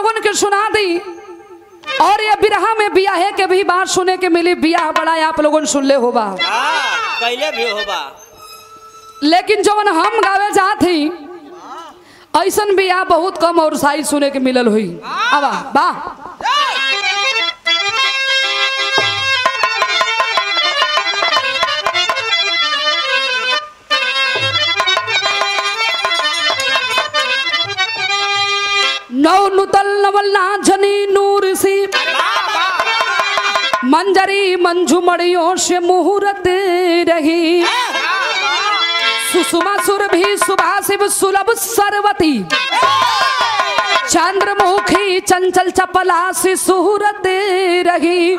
लोगन के सुना दी और ये बिरहा में बियाहे के भी बात सुने के मिली बियाह बड़ा आप लोगन सुन ले होबा हाँ कैले भी होबा लेकिन जवन हम गावे जात ही ऐसन बियाह बहुत कम और साई सुने के मिलल हुई अबा वाह नौ नुतल नवल्ला झनी नूर सी मंजरी मंजू मड़ियों से मुहूर्त रही सुषमा सुर भी सुभाषिव सुलभ सरवती चंद्रमुखी चंचल चपला से सुहूरत रही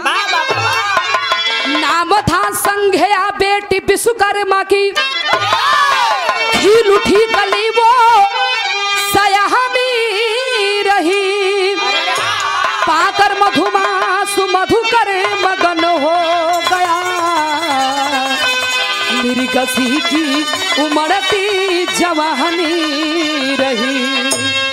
नाम था संघया बेटी विश्वकर्मा की खिल उठी कली वो सयाहनी रही पाकर मधुमासु मधुकर मगन हो गया मेरी गसी की उमड़ती जवानी रही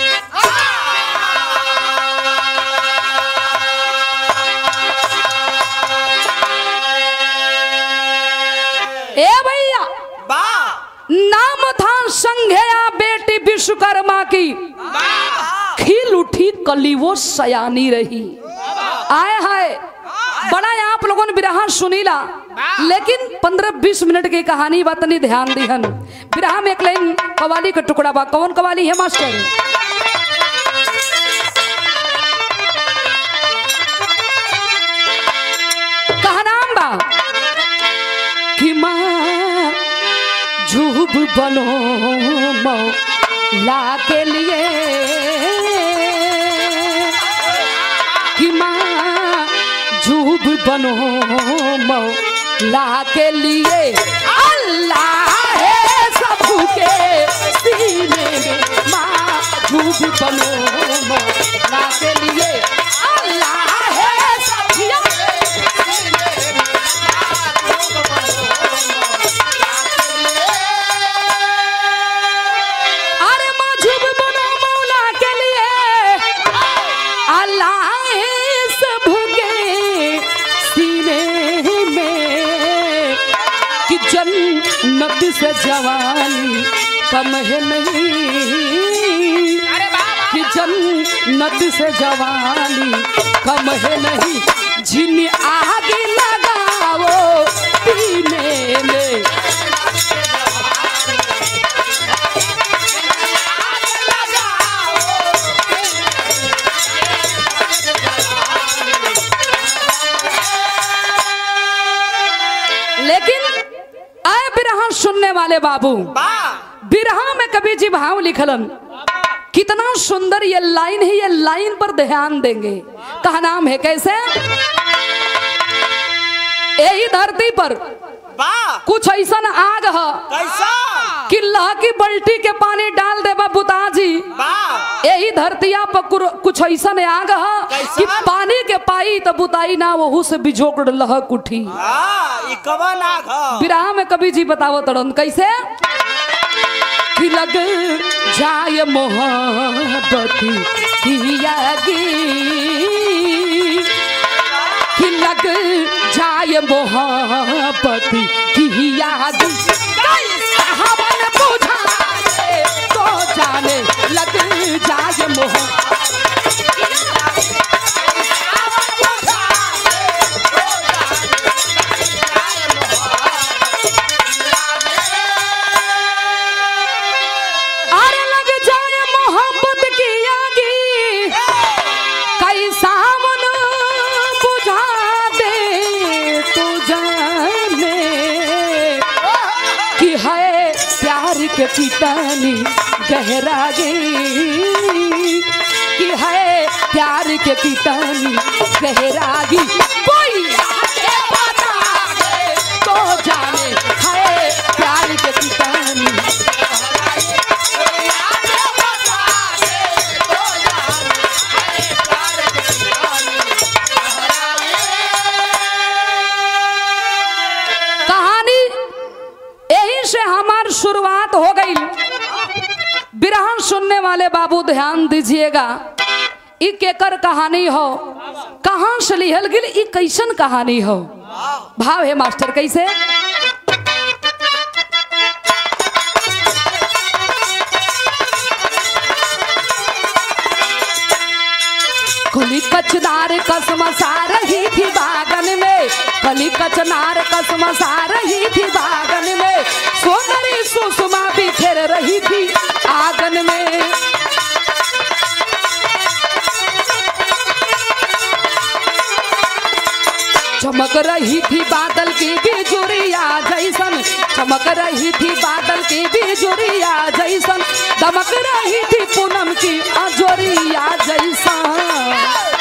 ए भैया बा नाम था संघया बेटी विश्वकर्मा की खिल उठी कली वो सयानी रही आए हाय बड़ा आप लोगों ने बिरहा सुनीला लेकिन पंद्रह बीस मिनट की कहानी बात नहीं ध्यान दिहन बिरहा में एक लाइन कवाली का टुकड़ा बा कौन कवाली है मास्टर कहा नाम बा कि माँ झूब बनो मौला के लिए कि माँ झूब बनो मौला के लिए अल्लाह है सबके सीने में माँ झूब बनो मौला के लिए अल्लाह है सबके अरे मजूब बनो मौला के लिए अल्लाह सब के सीने में कि जन्नत से जवानी कम है नहीं कि जन्नत से जवानी कम है नहीं जिन आग लगाओ पीने में लेकिन आए बिरहा सुनने वाले बाबू बा बिरहा में कभी जी भाव लिखलन कितना सुंदर ये लाइन है ये लाइन पर ध्यान देंगे कहा नाम है कैसे यही धरती पर बा कुछ ऐसा आग है कैसा कि लह की बल्टी के पानी डाल देबा बुताजी बा यही धरतिया पर कुर- कुछ ऐसा आग है कैसा? कि पानी के पाई तो बुताई ना वहू से बिजोक लहक उठी हाँ ई कवन आग ह विराह में कभी जी बताओ तड़न कैसे कि लग जाए मोहब्बत की आगी कि लग जाए मोहब्बत की आगी हवन बुझा दे तो जाने लग जाए मोहब्बत अरे लग जाए मोहब्बत की आगी कैसा मन बुझा दे तू जाने कि है प्यार के पितानी गहरागे कि है प्यार के पितानी गहरागी कोई आके बता दे तो जाने है प्यार के पितानी कहानी यही से हमार शुरुआत हो गई बिरहन सुनने वाले बाबू ध्यान दीजिएगा ई केकर कहानी हो कहाँ से लिहल गिल ई कैसन कहानी हो भाव है मास्टर कैसे कली कचनार कसमसा रही थी बागन में कली कचनार कसमसा रही थी बागन में सोनरी सुषमा बिखेर रही थी आंगन में चमक रही थी बादल की बिजुरिया जैसन चमक रही थी बादल की बिजुरिया जैसन दमक रही थी पूनम की अजोरिया जैसन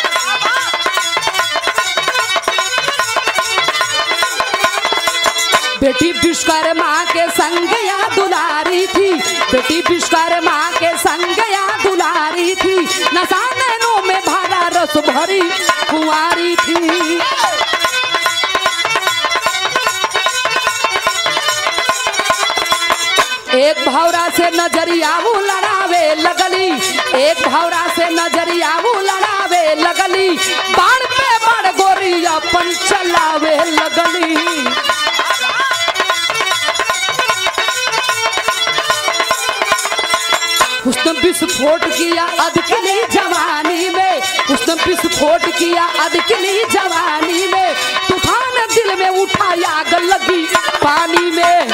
बेटी विश्वकर्मा के संग या दुलारी थी बेटी विश्वकर्मा के संग या दुलारी थी नशा नैनों में भरा रस भरी कुंवारी थी एक भौरा से नजरिया वो लड़ावे लगली एक भौरा से नजरिया वो लड़ावे लगली बाण पे बाण गोरी अपन चलावे लगली उसने विस्फोट किया अदकली जवानी में उसने विस्फोट किया अदकली जवानी में तूफान दिल में उठाया आग लगी पानी में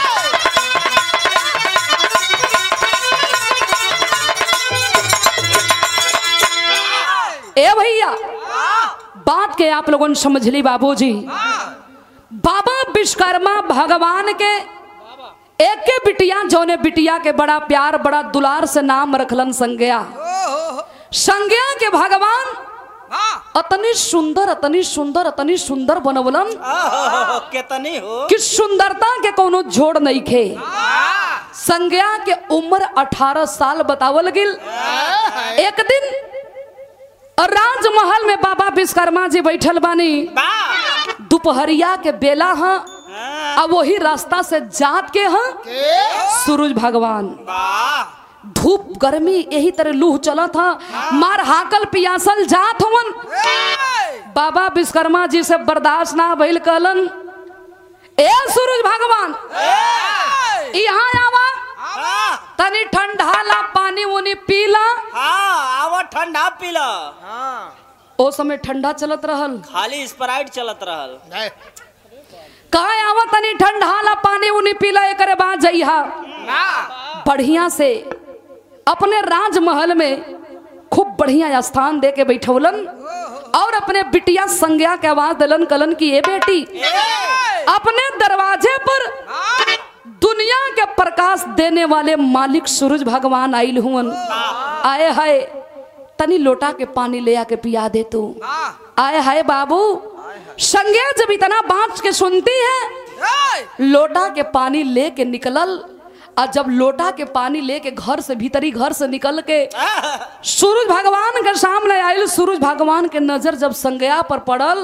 ए भैया बात के आप लोगों ने समझ ली बाबूजी बाबा विश्वकर्मा भगवान के एक के बिटिया जौने बिटिया के बड़ा प्यार बड़ा दुलार से नाम रखलन संज्ञा संज्ञा के भगवान अतनी सुंदर अतनी सुंदर अतनी सुंदर बनवलन आहो, कितनी हो कि सुंदरता के कोनो जोड़ नहीं खे संज्ञा के उम्र 18 साल बतावल गिल एक दिन राजमहल में बाबा विश्वकर्मा जी बैठल बानी बा दोपहरिया के बेला हाँ हाँ, अब वही रास्ता से जात के हाँ सूरज भगवान बा धूप गर्मी यही तरह लूह चला था मार हाकल पियासल जात हवन बाबा विश्वकर्मा जी से बर्दाश्त ना भइल कहलन ए सूरज भगवान यहाँ आवा हाँ तनी ठंडा ला पानी उनी पीला हाँ आवा ठंडा पीला ओ समय ठंडा चलत रहल खाली स्प्राइट चलत रहल कहा आवा तनी ठंडा ला पानी उनी पीला एकरे बाद जइहा बढ़िया से अपने राजमहल में खूब बढ़िया स्थान दे के बैठौलन और अपने बिटिया संज्ञा के आवाज दिलन कलन की ये बेटी अपने दरवाजे पर दुनिया के प्रकाश देने वाले मालिक सूरज भगवान आइल हुवन आए हाय तनी लोटा के पानी ले आके पिया दे तू आए हाय बाबू संज्ञा जब इतना बात के सुनती है लोटा के पानी लेके निकलल और जब लोटा के पानी लेके घर से भीतरी घर से निकल के सूरज भगवान के सामने आयल सूरज भगवान के नजर जब संज्ञा पर पड़ल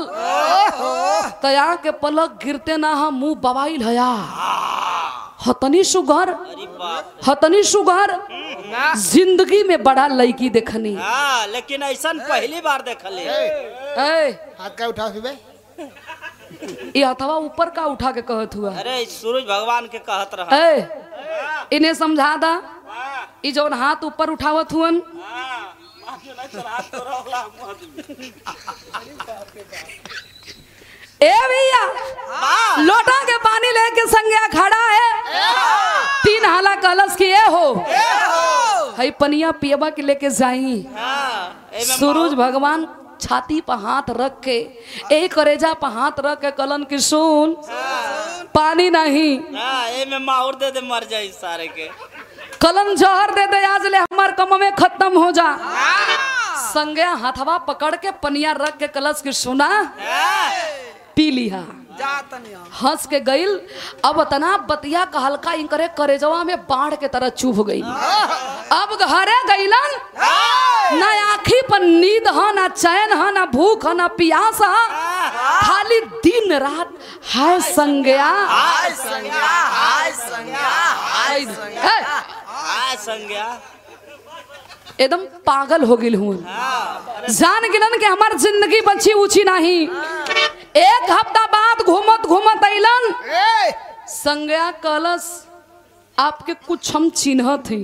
तया के पलक गिरते ना हम मुंह बवाइल हया हतनी सुगर अरे बाप हतनी सुगर जिंदगी में बड़ा लड़की देखनी हाँ लेकिन ऐसा पहली बार देखले ए हाथ का उठाओ सुबह ये हथवा ऊपर का उठा के कहत हुआ अरे सूरज भगवान के कहत रहा ए इन्हें समझा दा ई जौन हाथ ऊपर उठावत हुअन ए भैया लोटा के पानी लेके संज्ञा खड़ा है तीन हाला कलश की ए हो हई पनिया पियबा के लेके जाई हाँ, एमे सूरज भगवान छाती पर हाथ रख के एक करेजा पर हाथ रख के कलन की सुन पानी नहीं हाँ एमे माहौर दे दे मर जाई सारे के कलम जहर दे दे आज ले हमार कम में खत्म हो जा संगे हथवा पकड़ के पनिया रख के कलश की सुना हाँ, पी लिहा हंस के गईल अब तना बतिया का हल्का इंकरे करेजवा में बाढ़ के तरह चुभ गई अब घरे गईलन ना आखी पर नींद ह ना चैन ह ना भूख ह ना प्यास ह खाली दिन रात हाय संज्ञा हाय संज्ञा हाय संज्ञा ए, हाय संज्ञा एकदम पागल हो गिल हूँ जान गिलन कि हमार जिंदगी बची उची नहीं एक हफ्ता बाद घूमत घूमत अलन संज्ञा कलश आपके कुछ हम चिन्ह थी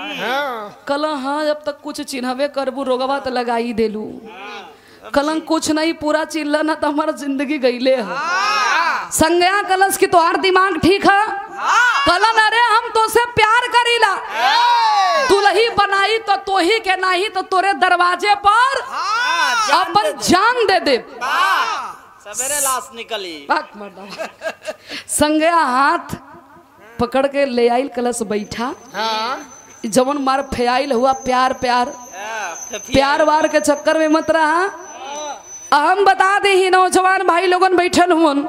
कल हाँ जब तक कुछ चिन्हबे करबू रोगवा तो लगाई देलू कलंग कुछ नहीं पूरा चिल्ला ना तो हमारा जिंदगी गईले है संज्ञा कलश की तोहार दिमाग ठीक है कलन अरे हम तो से प्यार करीला दुल्ही बनाई तो तोही के नहीं तो तोरे दरवाजे पर अपन जान दे दे सवेरे लाश निकली बात मर्दा संज्ञा हाथ पकड़ के ले आइल कलश बैठा जवन मार फेयाइल हुआ प्यार प्यार हाँ, फिर- फिर- प्यार वार के चक्कर में मत रहा हम बता दे ही नौजवान भाई लोगन बैठल हुन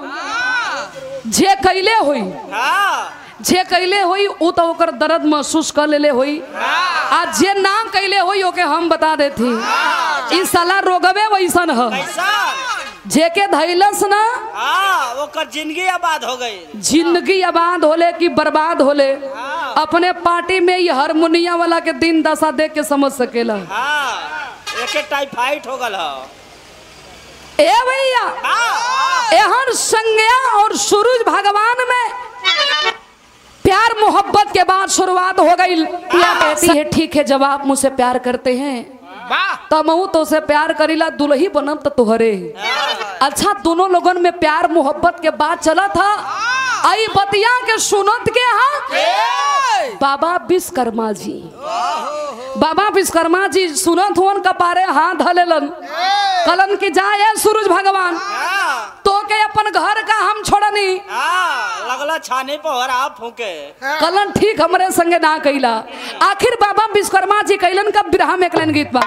जे कैले हुई हाँ, जे कैले होई उ तो ओकर दर्द महसूस कर लेले होई आ जे ना कैले होई ओके हम बता देती ई साला रोगवे वैसन ह कैसा जे के धैलस ना हाँ ओकर जिंदगी आबाद हो गई जिंदगी आबाद होले कि बर्बाद होले अपने पार्टी में ये हारमोनिया वाला के दिन दशा देख के समझ सकेला हाँ एके टाइफाइड हो गल हो ए भैया हाँ, एहन संज्ञा और सूरज भगवान में प्यार मोहब्बत के बाद शुरुआत हो गई पिया कहती है ठीक है जब आप मुझसे प्यार करते हैं तब मैं तो से प्यार करीला दुल्ही बनम तो तुहरे अच्छा दोनों लोगन में प्यार मोहब्बत के बाद चला था आई बतिया के सुनत के हाँ बाबा विश्वकर्मा जी बाबा विश्वकर्मा जी सुनत हुन कपारे हाथ धलेलन कलन की जाए सूरज भगवान हाँ, तो के अपन घर का हम छोड़नी हाँ, लगला छाने पर आप फूके कलन ठीक हमरे संगे ना कैला आखिर बाबा विश्वकर्मा जी कैलन का बिरहा में एकलन गीत बा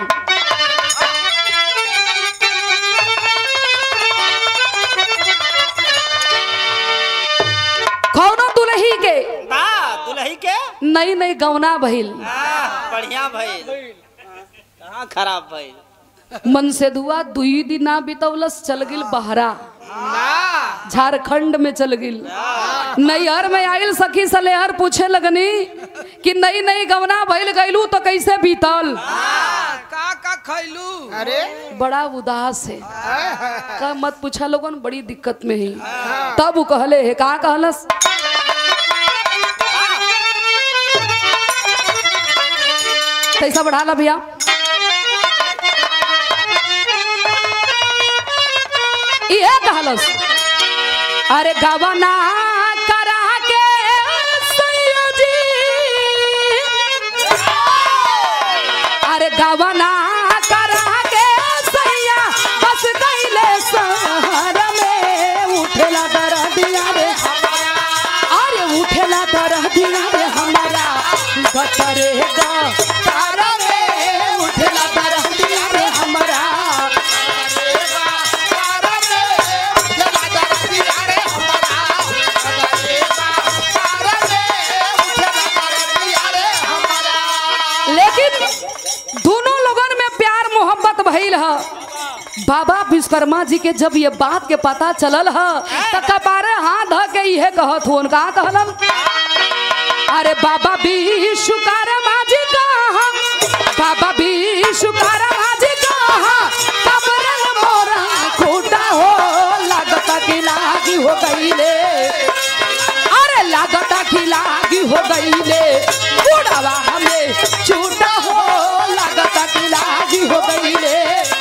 कौनो दुल्ही के बा दुल्ही के नई नई गौना भइल हाँ, बढ़िया भइल हाँ खराब भइल मन से दुआ दुई दिन ना बितौलस चल गिल बहरा झारखंड में चल गिल नैहर में आइल सखी सलेहर पूछे लगनी कि नई नई गवना भइल गइलू तो कैसे बीतल का का खैलू अरे बड़ा उदास है का मत पूछा लोगन बड़ी दिक्कत में है तब वो कहले है का कहलस पैसा बढ़ा ला भैया ये कहलस अरे गवना करा के सैया जी अरे गवना करा के सैया बस गईले शहर में उठेला दर दिया रे अरे उठेला दर दिया रे हमारा गतरे का तारा रे उठेला दर दिया रे हमारा लेकिन दोनों लोगन में प्यार मोहब्बत भइल ह बाबा विश्वकर्मा जी के जब ये बात के पता चलल ह त कपारे हाथ ध के इहे कहत हुन का कहलन अरे बाबा विश्वकर्मा जी कहा बाबा विश्वकर्मा जी कहा कबरन मोरा खूटा हो लागता कि लागी हो गईले अरे लागता कि लागी हो गईले बुढ़ावा हमें छूटा हो लागता कि लागी हो गईले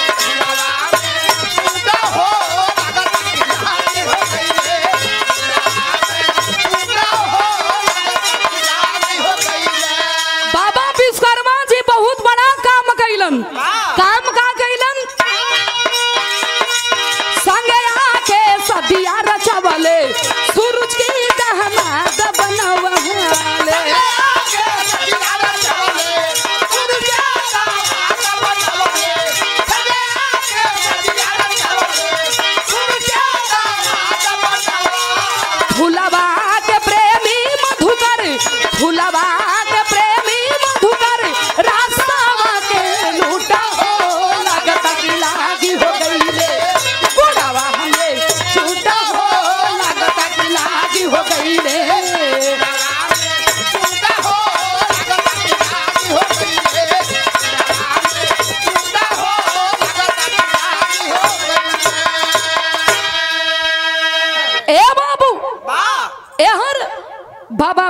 बाबा विश्वकर्मा जी बहुत बड़ा काम कैलन काम का कैलन संगे आके सदिया रचवले सूरज की दहमाद बनवले फुलवा के प्रेमी मधुकर फुलवा के प्रेमी मधुकर रास्ता के लूटा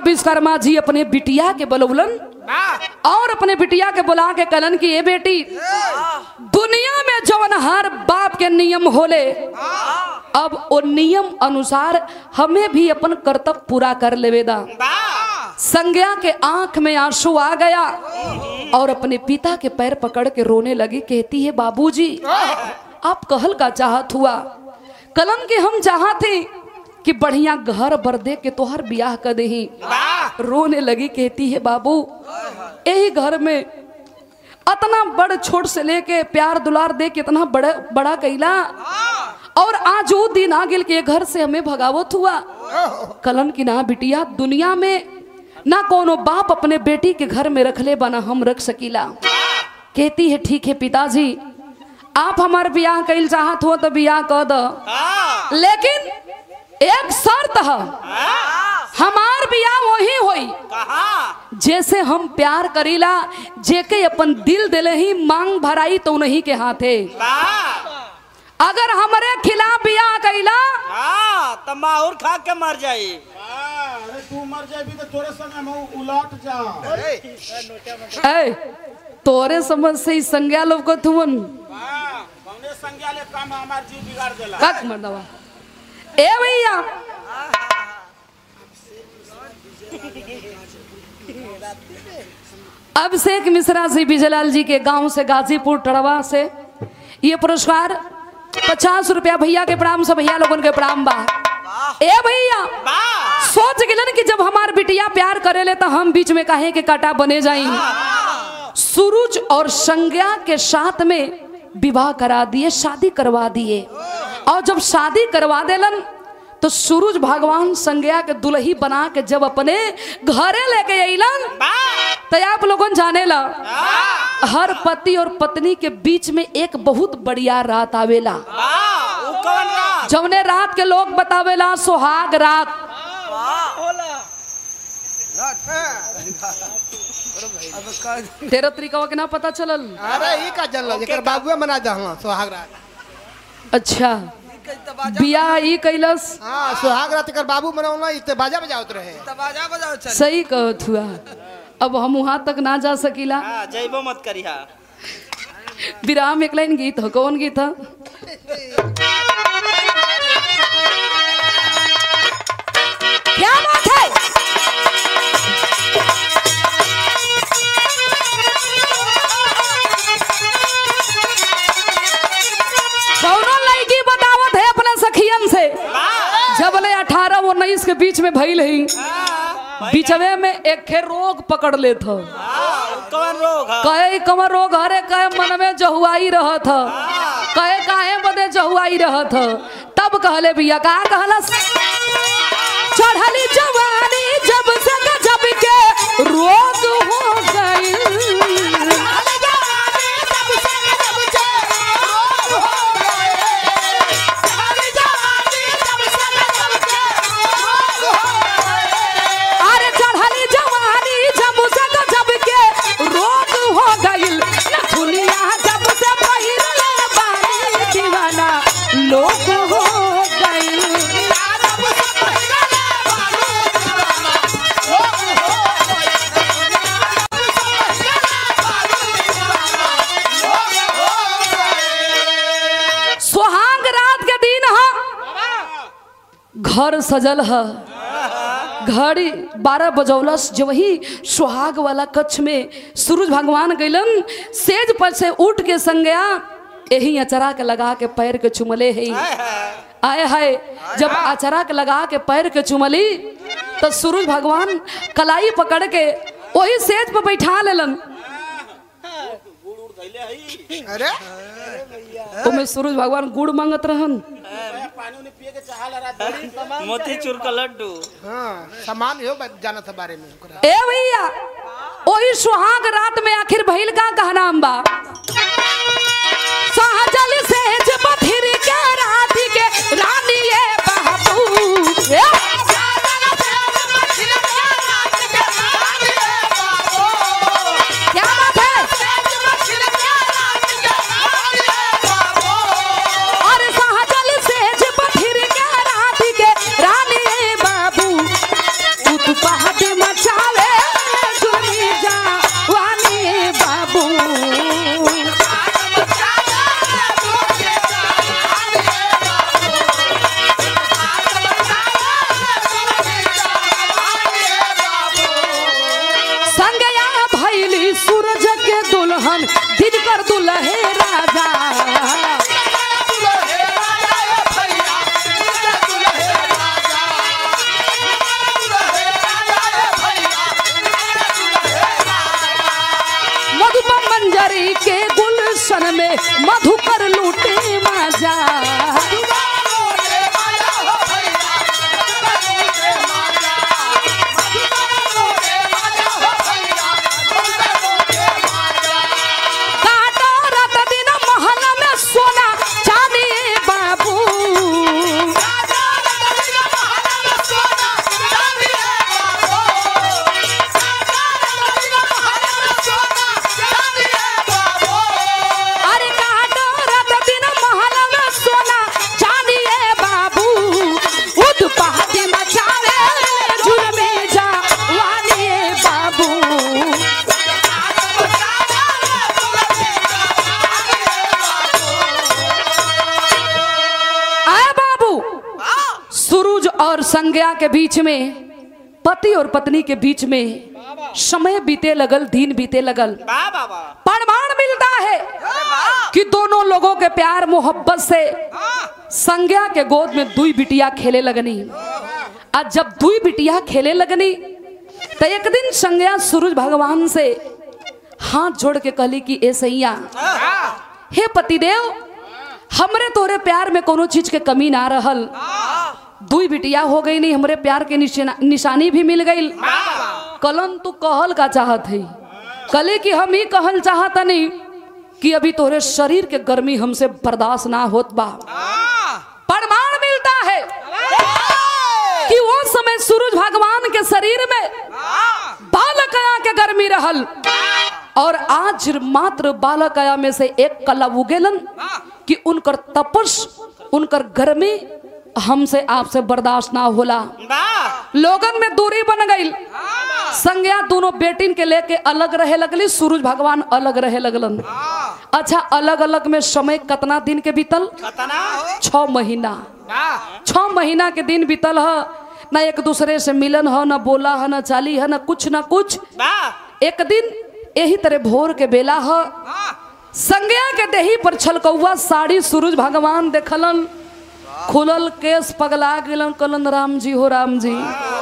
विश्वकर्मा जी अपने बिटिया के बलौलन और अपने बिटिया के बुला के कलन की ये बेटी दुनिया में जवन हर बाप के नियम होले अब वो नियम अनुसार हमें भी अपन कर्तव्य पूरा कर लेवेदा संज्ञा के आंख में आंसू आ गया और अपने पिता के पैर पकड़ के रोने लगी कहती है बाबूजी आप कहल का चाहत हुआ कलम के हम चाहते कि बढ़िया घर बर दे के तोहर ब्याह कर दही रोने लगी कहती है बाबू यही घर में अतना बड़ छोट से लेके प्यार दुलार दे के इतना बड़ा बड़ा कैला और आज वो दिन आ गेल के घर से हमें भगावत हुआ कलन की ना बिटिया दुनिया में ना कोनो बाप अपने बेटी के घर में रखले बना हम रख सकीला कहती है ठीक है पिताजी आप हमार ब्याह कैल चाहत हो तो ब्याह कर दो लेकिन एक शर्त है हमार ब्याह वही होई कहा जैसे हम प्यार करीला जेके अपन दिल दिले ही मांग भराई तो नहीं के हाथे अगर हमरे खिलाफ ब्याह कैला हाँ तो माहौर खा के मर जाई अरे तू मर जाबी तो तोरे संग हम उलट जा ए तोरे समझ से ही संज्ञा लोग को तुवन कौने संज्ञा ले काम हमार जीव बिगाड़ देला कक मर्दवा ए भैया अभिषेक मिश्रा जी बिजलाल जी के गांव से गाजीपुर टड़वा से ये पुरस्कार पचास रुपया भैया के प्रणाम से भैया लोगन के प्रणाम बा ए भैया सोच गिलन कि जब हमार बिटिया प्यार करेले तो हम बीच में काहे के काटा बने जाई सूरज और संज्ञा के साथ में विवाह करा दिए शादी करवा दिए और जब शादी करवा देलन तो सूरज भगवान संज्ञा के दुल्ही बना के जब अपने घरे लेके अलन तो आप लोगन जाने ला हर पति और पत्नी के बीच में एक बहुत बढ़िया रात आवेला ऊ कौन रात जवने रात के लोग बतावेला सुहाग रात तेरह तरीका के ना पता चलल अरे ई का जनल एकर बाबुए मना दहला सोहाग रात अच्छा बियाह ई कैलस हां सोहाग रात एकर बाबू मनावला ई ते बाजा बजावत रहे बाजा बजाओ चल सही कहत हुआ अब हम वहां तक ना जा सकीला हाँ जैबो मत करिहा विराम एक लाइन गीत हो कौन गीत है क्या बात है कौनो लड़की बतावत है अपने सखियन से जब ले अठारह उन्नीस के बीच में भइल ही बीचवे में एक खे रोग पकड़ लेत ह हाँ, ऊ कौन रोग है कहे कमर रोग हरे कहे मन में जहुआई रहत ह कहे काहे बदे जहुआई रहत ह तब कहले भैया का कहलस चढ़ली जवानी जब से जब के रोग हो गई अरे चढ़ली जवानी जब से जब के रोग हो गइल दुनिया जब से पहिरले बानी दीवाना लोग हो गइल सुहाग रात के दिन ह घर सजल है घड़ी बारह बजौलस जो वही सुहाग वाला कच्छ में सूरज भगवान गइलन सेज पर से उठ के संगया यही अचरा के लगा के पैर के चुमले है आए हाय जब अचरा के लगा के पैर के चुमली तो सूरज भगवान कलाई पकड़ के वही सेज पर बैठा लेलन अरे ओमे सूरज भगवान गुड़ मांगत रहन पानी उन्हें पिए के चाहला रात भरी मोती चूर का लड्डू हां सामान हो जाना था बारे में ओकरा ए भैया वही सुहाग रात में आखिर भइल का कहना बा सहजल से जब फिर के रात के रानी ये बाबू ए! क्या बात है और सहजल से जब फिर के रात के रानी ये बाबू उत्पाद मिस्टर दुल्हे राजा मधुबन मंजरी के गुलशन में मधुकर लूटे माजा काटा रात दिन महल में सोना चांदी बाबू अरे काटा रात दिन महल में सोना चांदी बाबू उद पहाड़ी मचावे जुलमे जा वाली बाबू आए बाबू सूरज और संज्ञा के बीच में पति और पत्नी के बीच में समय बीते लगल दिन बीते लगल वाह बाबा प्रमाण मिलता है कि दोनों लोगों के प्यार मोहब्बत से संज्ञा के गोद में दुई बिटिया खेले लगनी आज जब दुई बिटिया खेले लगनी तो एक दिन संज्ञा सूरज भगवान से हाथ जोड़ के कहली कि ए सैया हे पतिदेव हमरे तोरे प्यार में कोनो चीज के कमी ना रहल दुई बिटिया हो गई नहीं हमरे प्यार के निशाना- निशानी भी मिल गई कलन तू कहल का चाहत है कले कि हम ही कहल चाहत नहीं कि अभी तोरे शरीर के गर्मी हमसे बर्दाश्त ना होत बा प्रमाण मिलता है कि वो समय सूरज भगवान के शरीर में बालकया के गर्मी रहल और आज मात्र बालकया में से एक कला उगेलन कि उनकर तपस उनकर गर्मी हमसे आपसे बर्दाश्त ना होला वाह लोगन में दूरी बन गई संज्ञा दोनों बेटिन के लेके अलग रहे लगली सूरज भगवान अलग रहे लगलन अच्छा अलग अलग में समय कितना दिन के बीतल कतना छ महीना छ महीना के दिन बीतल ह न एक दूसरे से मिलन ह न बोला ह न चाली है न कुछ न कुछ वाह एक दिन यही तरह भोर के बेला ह संज्ञा के देही पर छलकौआ साड़ी सूरज भगवान देखलन खुलल केस पगला गेलन कलन राम जी हो राम जी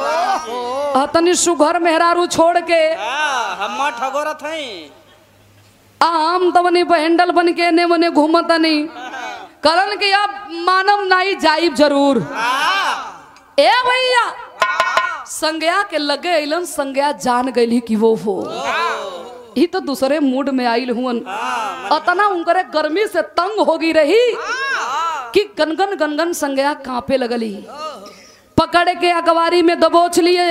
तनी सुघर मेहरारू छोड़ के हाँ, हम ठगोरत हई आम तवनी बहेंडल बन के ने मने घूमतनी कलन के अब मानव नाई जाइब जरूर हाँ, ए भैया संज्ञा के लगे अइलन संज्ञा जान गई कि वो हो ही तो दूसरे मूड में आइल हुअन अतना उनकरे गर्मी से तंग होगी रही कि गनगन गनगन संज्ञा कांपे लगली पकड़ के अखबारी में दबोच लिए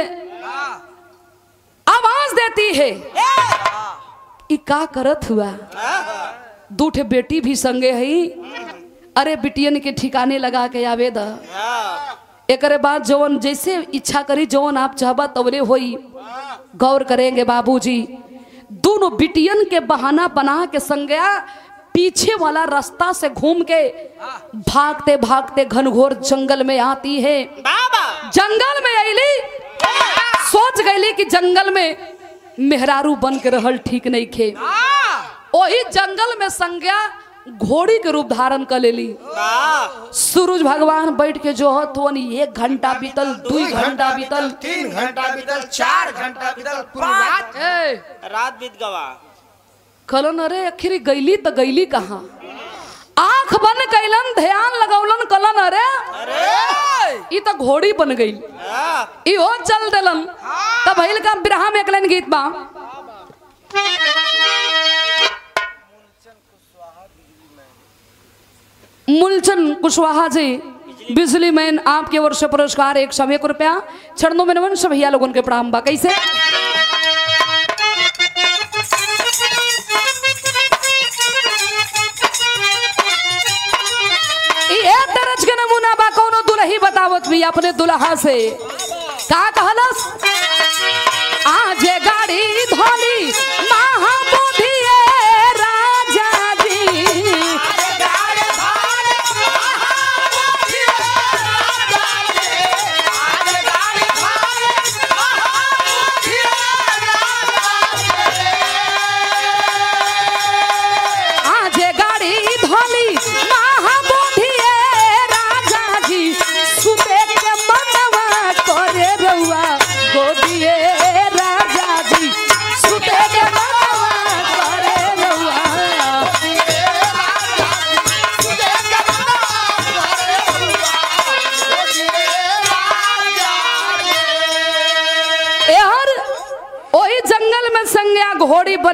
आवाज देती है ई का करत हुआ दू ठे बेटी भी संगे हई अरे बिटियन के ठिकाने लगा के आवे द हाँ, एकरे बाद जवन जैसे इच्छा करी जवन आप चाहबा तवरे होई गौर करेंगे बाबूजी दोनों बिटियन के बहाना बना के संज्ञा पीछे वाला रास्ता से घूम के भागते भागते घनघोर जंगल में आती है बाबा जंगल में अली सोच गईली कि जंगल में मेहरारू बन के रहल ठीक नहीं खे वही जंगल में संज्ञा घोड़ी के रूप धारण कर लेली वाह सूरज भगवान बैठ के जो हत वन एक घंटा बीतल दू घंटा बीतल तीन घंटा बीतल चार घंटा बीतल पूरी रात ए, रात बीत गवा कलन अरे आखिर गईली तो गईली कहाँ आंख बंद कैलन ध्यान लगौलन कलन अरे अरे ई तो घोड़ी बन गई हाँ, इहो चल दिलन तब भइल का बिरहा में एकलन गीत बा मूलचंद कुशवाहा जी बिजली मैन आपके वर्ष पुरस्कार एक सौ एक रुपया छड़नों में नवन भैया लोगन के प्रणाम बा कैसे ये तरज के नमूना बा कोनो दुल्ही बतावत भी अपने दुल्हा से का कहलस आज गाड़ी धोली महाबोधि राजा जी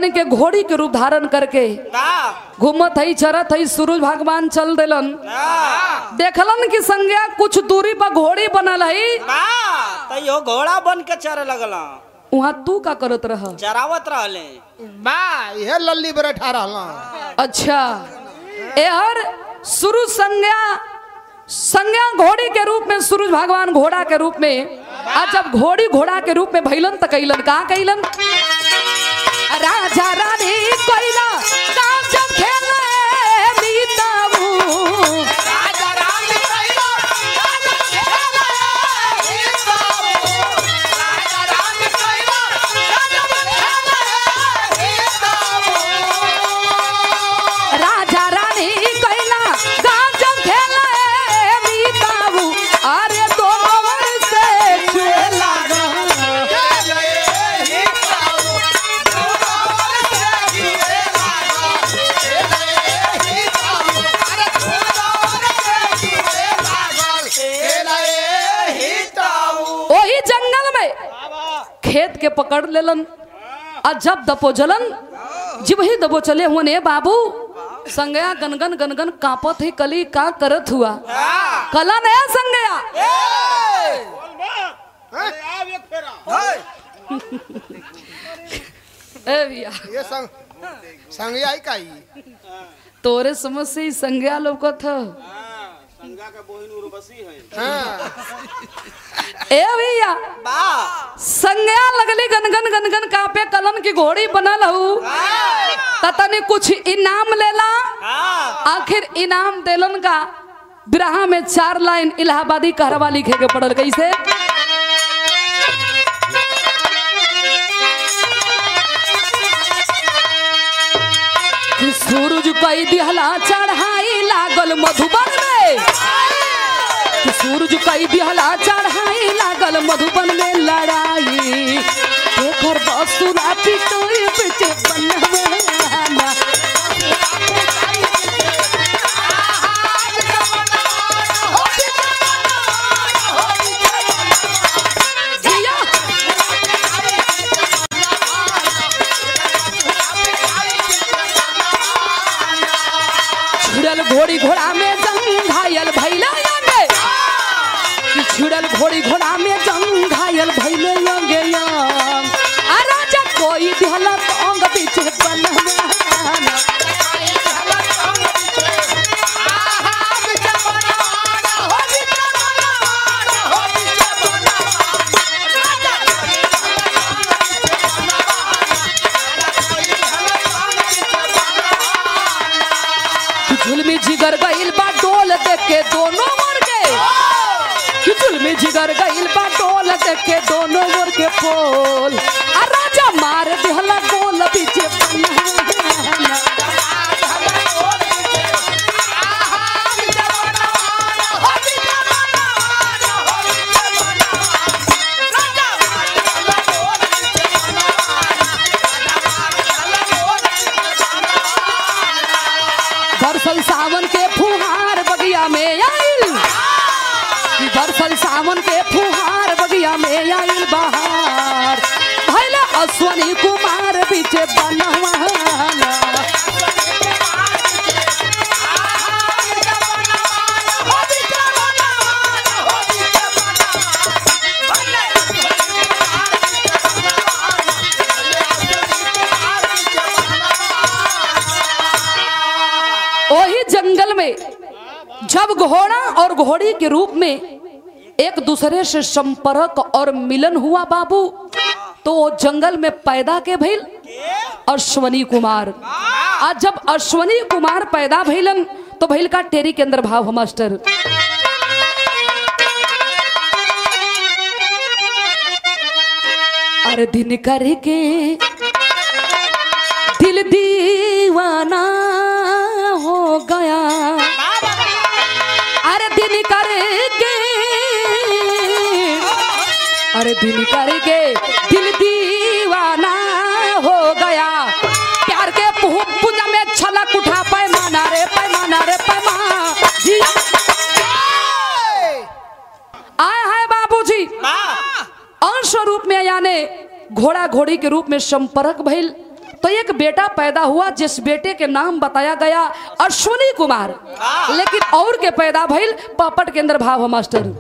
तनी के घोड़ी के रूप धारण करके का घूमत हई चरत हई सूरज भगवान चल दिलन हाँ देखलन कि संज्ञा कुछ दूरी पर घोड़ी बनल हई बा तो यो घोड़ा बन के चरे लगल वहाँ तू का करत रह चरावत रहले बा यह लल्ली बरे ठा रहला अच्छा एहर सूरज संज्ञा संज्ञा घोड़ी के रूप में सूरज भगवान घोड़ा के रूप में आ जब घोड़ी घोड़ा के रूप में भैलन त कैलन का कैलन राजा रानी कोइला काम जब खेले मीताबू राजा रानी कोइला काम जब खेले मीताबू अरे दोनों से खेला वही जंगल में खेत के पकड़ लेलन और जब दपो जलन जब ही दबो चले हुए ने बाबू संगया गनगन गनगन कांपत ही कली का करत हुआ कला नया संगया अरे आव एक फेरा ए भैया ये संग संग आई काई तोरे समझ से ही संज्ञा लौकत ह संगा का बहिन उर्वशी है हाँ ए भैया बा संज्ञा लगली गनगन गनगन कापे कलन की घोड़ी बनल हूँ तनी कुछ इनाम लेला हाँ आखिर इनाम देलन का बिरहा में चार लाइन इलाहाबादी कहरवा लिखे के पड़ल कैसे कि सूरज कई दिहला चढ़ाई लागल मधुबन में कि सूरज कई दिहला चढ़ाई लागल मधुबन में लड़ाई एकर बसुरा पिटोई पिटे बनवाना जिया छुड़ल घोड़ी घोड़ा में जंग घायल भैले यंगे कि छुड़ल घोड़ी घोड़ा में जंग घायल भैले यंगे यंग आ राजा कोई दिहला तंग पीछे बनवाना कि झुलमी जिगर गइल बा डोल देख के दोनों मोर के कि झुलमी जिगर गइल बा डोल देख के दोनों मोर के पोल आ राजा मार दिहला गोल पीछे बनवाना बरसल सावन के फुहार बगिया में आइल कि बरसल सावन के फुहार बगिया में आइल बहार भैले अश्वनी कुमार पीछे बनवाना वही जंगल में जब घोड़ा और घोड़ी के रूप में एक दूसरे से संपर्क और मिलन हुआ बाबू तो वो जंगल में पैदा के भइल अश्वनी कुमार आज जब अश्वनी कुमार पैदा भइलन तो भइल का टेरी के अंदर भाव हम मास्टर अरे दिन करके दिल दीवाना हो गया अरे दिन करके अरे दिन करके दिल दीवाना हो गया प्यार के पु- पूजा में छलक उठा पैमाना रे पैमाना रे पैमा जी आए हैं बाबूजी बा अंश रूप में यानी घोड़ा घोड़ी के रूप में संपर्क भइल तो एक बेटा पैदा हुआ जिस बेटे के नाम बताया गया अश्विनी कुमार लेकिन और के पैदा भइल पापट के अंदर भाव है मास्टर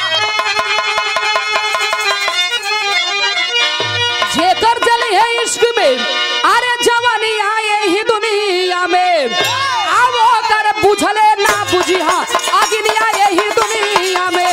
जेकर जल है इश्क में अरे जवानी आए ही दुनिया में अब कर बुझले ना बुझी हाँ अग्नि आए ही दुनिया में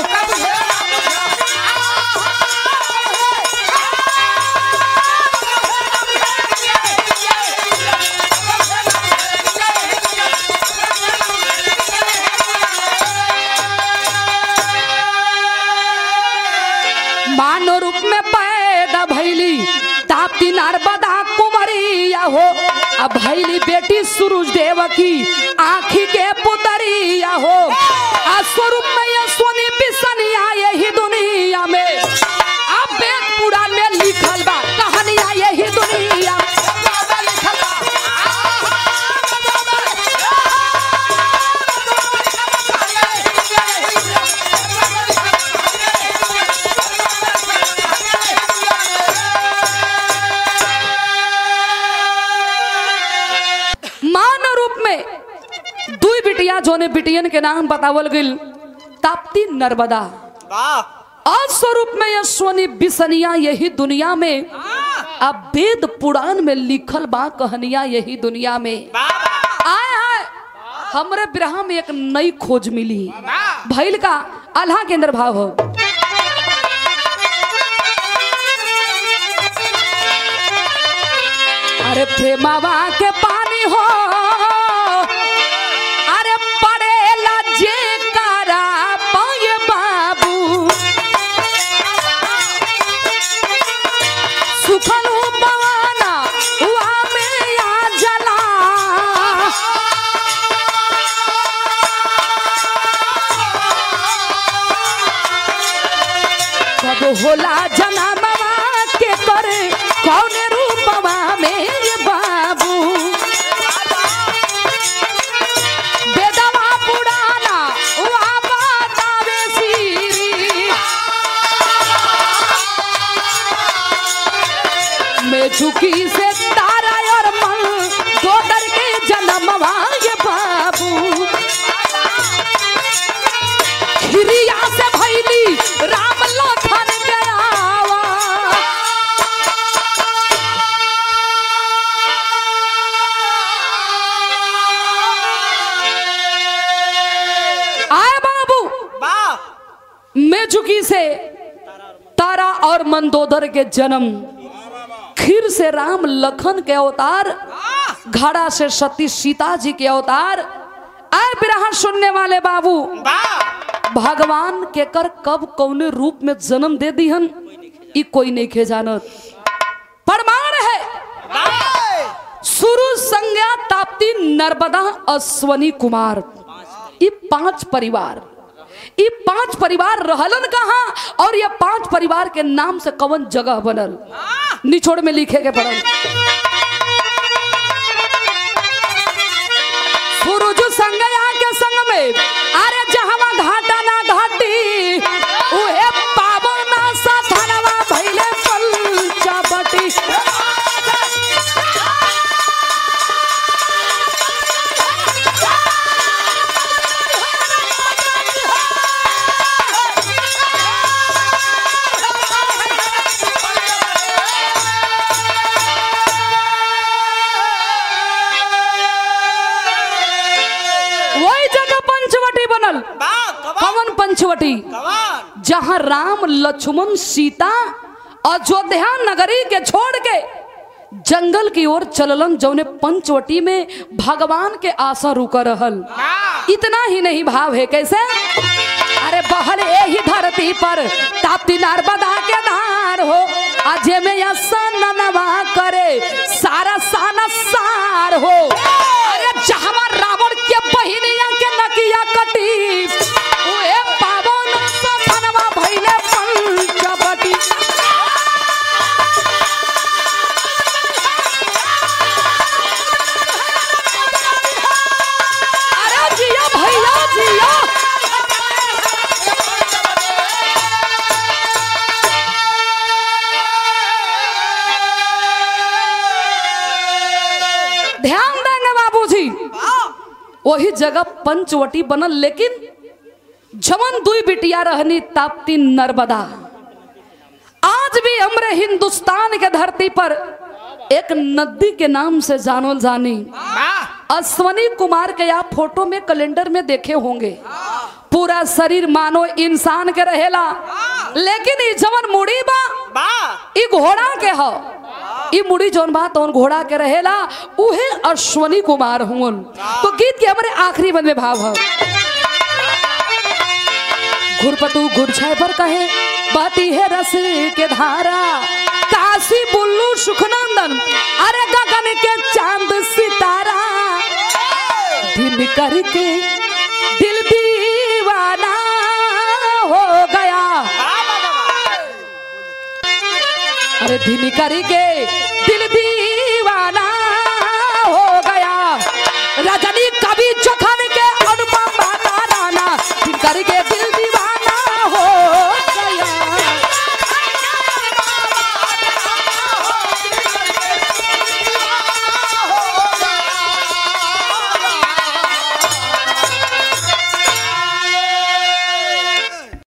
मानव रूप में पैदा भैली ताप्ती नर्मदा कुमरिया हो अब भैली बेटी सूरज देव की आखी के पुतरिया हो आ स्वरूप में ये सोनी बिसनिया यही दुनिया में अब वेद पुराण में लिखल बा कहानिया यही दुनिया मान रूप में दुई बिटिया जोने बिटियन के नाम बतावल गइल ताप्ती नर्मदा वाह अस्वरूप में यह सोनी बिसनिया यही दुनिया में अब वेद पुराण में लिखल बा कहनिया यही दुनिया में आए आए हमरे बिरहा में एक नई खोज मिली भैल का अल्लाह के अंदर भाव हो अरे प्रेमावा के पानी हो अरे पड़ेला जे कारा पाए बाबू सुखलू पवाना हुआ में आ जला कब होला जनमवा के करे कौन रूपवा में ये बाबू बेदवा पुराना हुआ बतावे सीरी मैं झुकी से तारा और मन दो डर के जन्मवा ये बाबू खिरिया से भैली राम लखन गयावा आए बाबू वाह मैं झुकी से तारा और मंदोदर के जन्म खीर से राम लखन के अवतार घड़ा से सती सीता जी के अवतार आए बिरहा सुनने वाले बाबू वाह भगवान के कर कब कौने रूप में जन्म दे दिहन ई कोई नहीं खे जानत प्रमाण है शुरू संज्ञा ताप्ती नर्मदा अश्वनी कुमार ई पांच परिवार ई पांच परिवार रहलन कहाँ और ये पांच परिवार के नाम से कवन जगह बनल निचोड़ में लिखे के पड़ल सूरज संगया के संग में अरे जहवा घाटा ना घाटी उहे पावना सा धनवा भइले पंचवटी वही जगह पंचवटी बनल वाह कवन कवन पंचवटी कवन जहाँ राम लक्ष्मण सीता अयोध्या नगरी के छोड़ के जंगल की ओर चललन जौने पंचवटी में भगवान के आशा रुक रहल इतना ही नहीं भाव है कैसे अरे बहल यही धरती पर ताप्ती नर्मदा के धार हो अजय में नवा करे सारा साना सार हो अरे जहवा रावण के बहिनिया के नकिया कटी उहे पावन सपनवा भइले पंचवटी अरे जिया भैया जिया वही जगह पंचवटी बनल लेकिन जमन दुई बिटिया रहनी ताप्ती नर्मदा आज भी हमरे हिंदुस्तान के धरती पर एक नदी के नाम से जानल जानी अश्वनी कुमार के आप फोटो में कैलेंडर में देखे होंगे पूरा शरीर मानो इंसान के रहेला लेकिन ई जवन मुड़ी बा बा ई घोड़ा के ह ई मुड़ी जौन बा तौन घोड़ा के रहेला उहे अश्वनी कुमार हुन तो गीत के हमारे आखिरी बंद में भाव है घुरपतु घुरछाए पर कहे बहती है रस के धारा काशी बुल्लू सुखनंदन अरे गगन के चांद सितारा दिन करके दिल दीवाना हो गया अरे दिन करके दिल दी